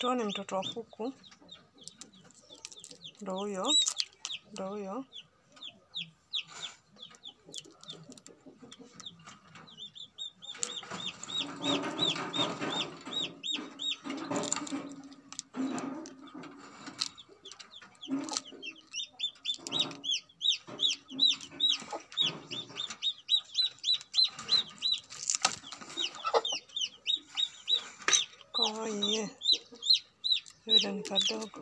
tuone mtoto wa kuku. Ndo huyo, ndo huyo. Oye, yule ni kadogo.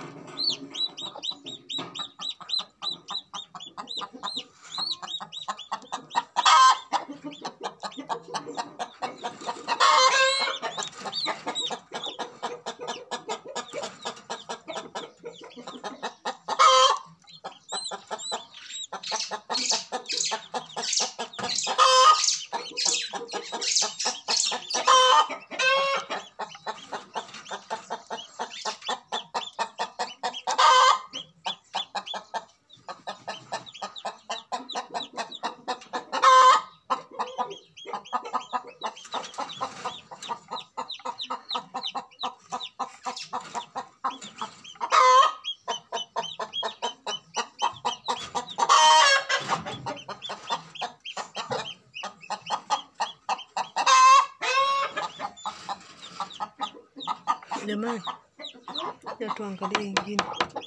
Jamani, ya tuangalie ingine.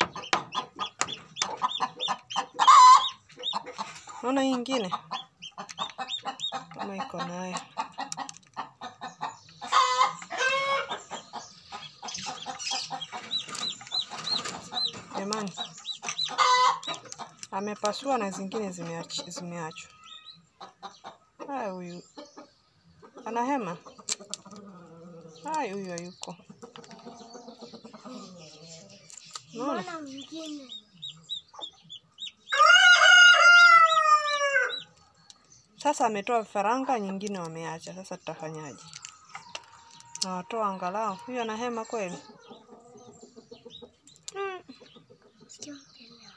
Naona hii ingine kama iko nayo. Jamani, amepasua na zingine zimeach- zimeachwa. Haya, huyu ana hema. Haya, huyu hayuko. Unaona? Mbona mwingine? Sasa ametoa vifaranga, nyingine wameacha. Sasa tutafanyaje? Nawatoa angalau. Huyu ana hema kweli? Mm. Siongelea.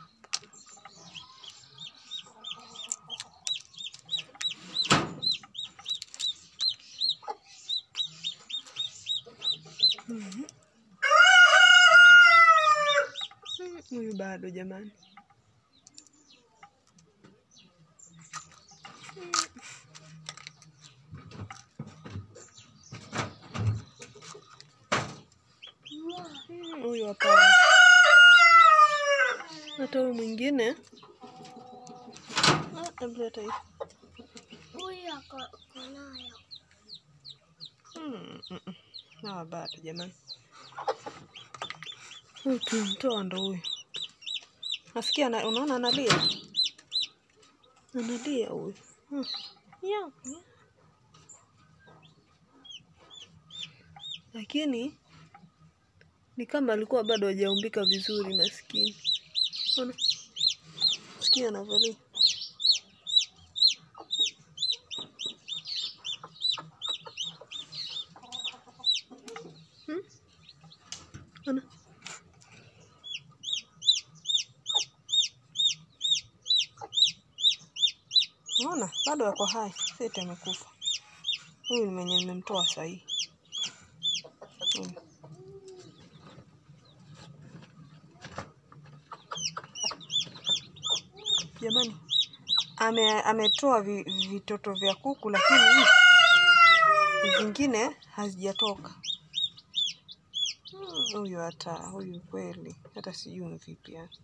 Mhm. Mm, Huyu bado jamani. Mm, Huyu hapana. Hata huyu mwingine Ah, hebu leta hii. Huyu ako ako nayo. Mm, mm, mm. Hawa bado jamani. Huyu tumtoa ndo huyu. Nasikia ana, unaona analia. Analia huyu. Hmm. Yeah. yeah. Lakini ni kama alikuwa bado hajaumbika vizuri maskini. Ona. Sikia anavyolia. Hmm? Ona. Unaona bado yako hai, seti amekufa. Huyu ni mwenye nimemtoa sahii. Huyu. Jamani, ame ametoa vi, vitoto vya kuku, lakini zingine hazijatoka. Hmm, Huyu hata huyu kweli, hata sijui ni vipi yani,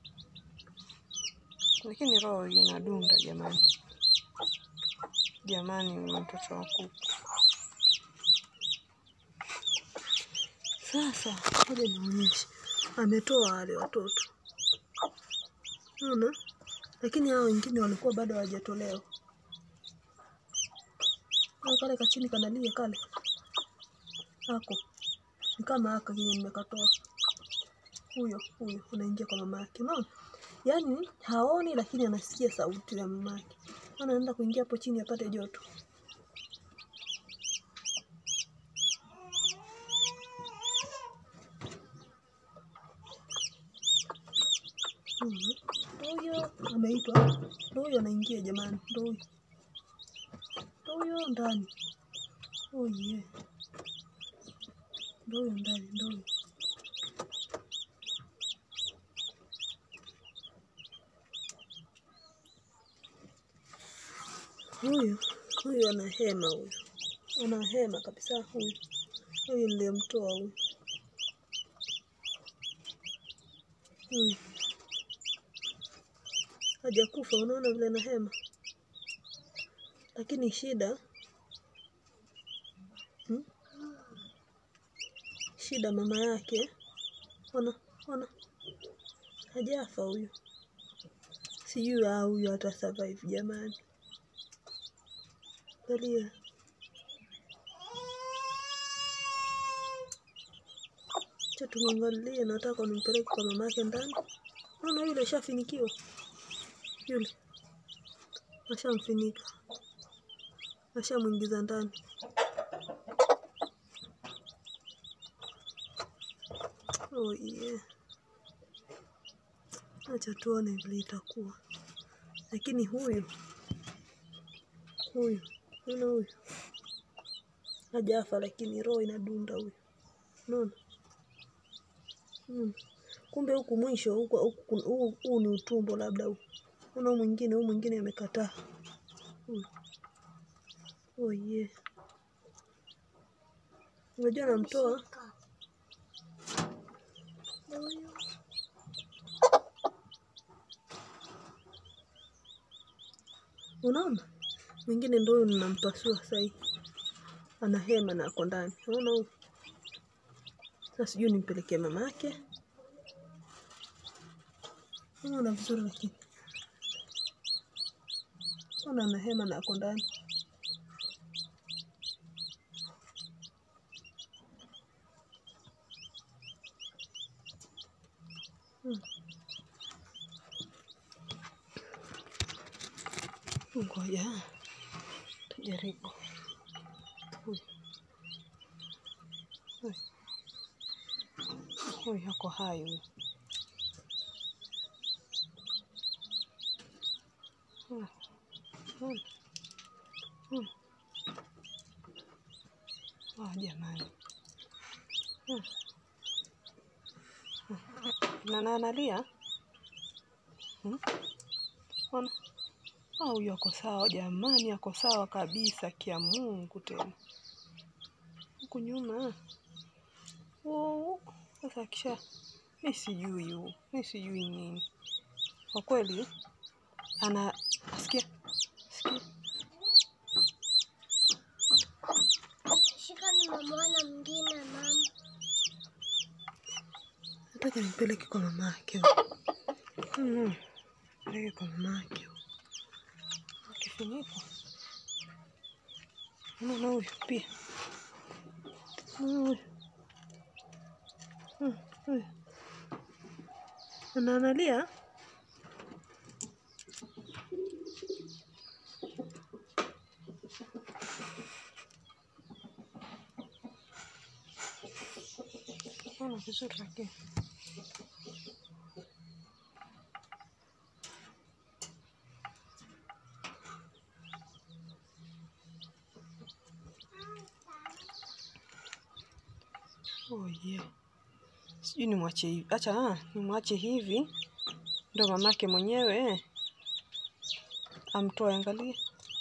lakini roho inadunda jamani. Jamani, huyu mtoto wa kuku. Sasa ngoja nionyeshe, ametoa wale watoto, unaona, lakini hao wengine walikuwa bado hawajatolewa. Hao Kale kachini kanalia kale ako ni kama aka kenye nimekatoa. Huyo huyo unaingia kwa mama yake, unaona, yaani haoni, lakini anasikia sauti ya mama yake. Anaenda kuingia hapo chini apate joto. Mhm. Huyo ameitwa, ndo huyo anaingia jamani, ndo huyo, ndo huyo ndani. Oh yeah. Ndo huyo ndani, ndo huyo. Huyu huyu ana hema, huyu ana hema kabisa. Huyu huyu niliyemtoa huyu huyu hajakufa, unaona vile ana hema, lakini shida hmm? Shida mama yake, ona ona, hajafa huyu. Sijui ah, huyu hata survive jamani. Angalia cha tumwangalie, nataka nimpeleke kwa mama yake ndani. Naona yule ashafinikiwa, yule ashamfinika, ashamwingiza ndani. Oh yeah. Acha tuone vile itakuwa, lakini huyu huyu unaona huyu hajafa, lakini roho inadunda huyu, unaona mm. Kumbe huku mwisho huku huku- huu huu ni utumbo, labda huu una mwingine, huu mwingine amekataa huyu. Oh yeah. Unajua namtoa Shika. Huyu Unaona, mwingine ndo huyu ninampasua sasa hivi, ana hema na ako ndani. Unaona huyu sasa, sijui nimpelekee mama yake. Unaona vizuri, lakini unaona ana hema na ako ndani. Hmm. Ngoja tujaribu. Huyu Huyu. huyu ako hai huyu. Hmm. Hmm. Hmm. Ah, jamani Hmm. Hmm. na na analia Hmm. Ona Ah, huyu ako sawa jamani, ako sawa kabisa, kia Mungu tena. Huku nyuma oh, sasa kisha mi sijui huu, mi sijui nini kwa kweli. Ana sikia sikia, shika, nimemwona mwingine mama. nataka nimpeleke kwa mama yake mm, peleke kwa mama yake akifunikwa. Unaona huyu pia, unaona huyu Hmm, huyu ana analia Ona vizuri lakini oh yeah. Sijui nimwache hivi, acha ah, nimwache hivi ndo mamake mwenyewe eh, amtoe. Angalia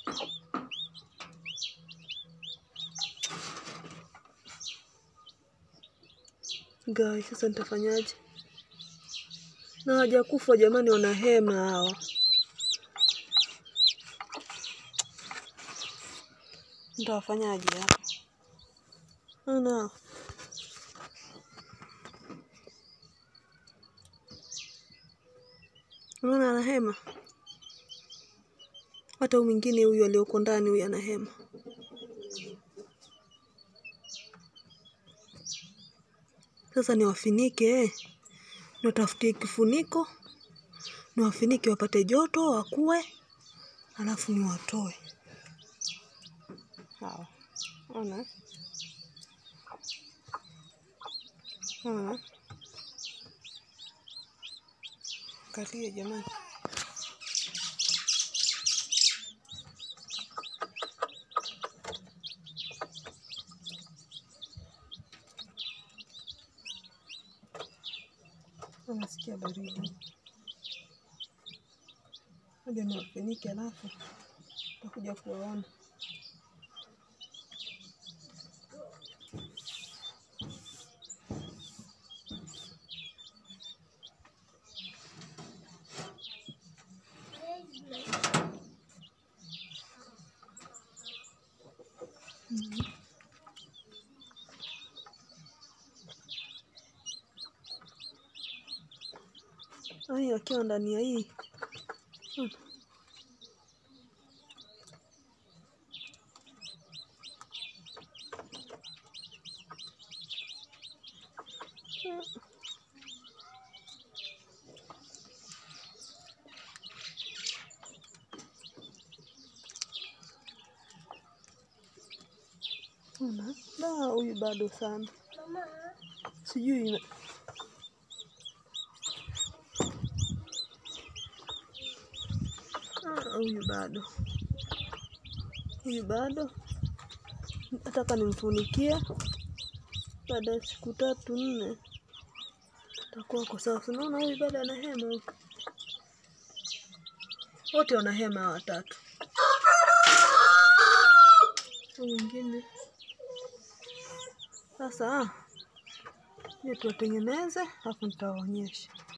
gai, sasa nitafanyaje? Na hawajakufa jamani, wana hema hawa. Nitawafanyaje hapa? Ana unaona ana hema, hata huyu mwingine huyu alioko ndani huyu ana hema. Sasa niwafinike eh, niwatafutie kifuniko niwafinike wapate joto wakue, alafu niwatoe hawa. Ona, ona, angalia jamani, nasikia baridi. Ngoja niwafinike alafu utakuja kuwaona. Mhm. Ai, akiwa ndani ya hii Hmm. Hmm. Una da huyu bado sana, Mama, sijui ina- Ah, huyu bado, huyu bado. Nataka nimfunikie, baada ya siku tatu nne takuwa kwa sawa. Si Unaona huyu bado ana hema huku, wote wana hema hawa watatu. Huyu mwingine sasa, je, tuwatengeneze alafu nitawaonyesha.